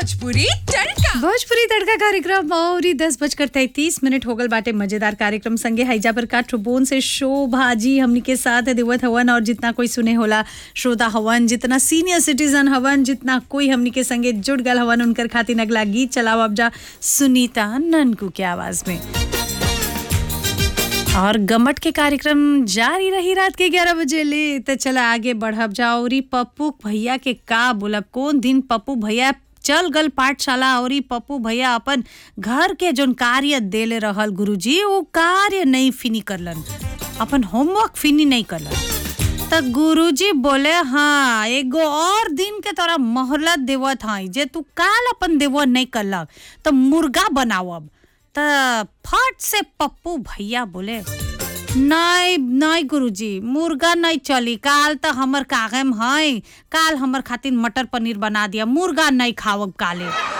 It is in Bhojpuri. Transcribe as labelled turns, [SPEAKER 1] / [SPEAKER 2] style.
[SPEAKER 1] भोजपुरी तड़का
[SPEAKER 2] भोजपुरी तड़का कार्यक्रम और ही दस बजकर तैतीस मिनट हो गल बाटे मजेदार कार्यक्रम संगे हैजा पर काठबोन से शोभा जी हमनी के साथ देवत हवन और जितना कोई सुने होला श्रोता हवन जितना सीनियर सिटीजन हवन जितना कोई हमनी के संगे जुड़ गल हवन उनकर खातिर अगला गीत चलाओ अब जा सुनीता ननकू के आवाज में और गमट के कार्यक्रम जारी रही रात के 11 बजे ले तो चला आगे बढ़ब जाओ और ई पप्पू भैया के का बोलब कौन दिन पप्पू भैया चल गल पाठशाला और ई पप्पू भैया अपन घर के जोन कार्य देले रहल गुरुजी वो कार्य नहीं फिनी करलन अपन होमवर्क फिनी नहीं करलन त गुरुजी बोले हाँ एगो और दिन के तोरा मोहलत देवत हई जे तू काल अपन देवत नहीं करलक तो मुर्गा बनावब त फट से पप्पू भैया बोले नहीं नहीं गुरुजी मुर्गा नहीं चली काल तो हमर कागम है काल हमर खातिर मटर पनीर बना दिया मुर्गा नहीं खावब काले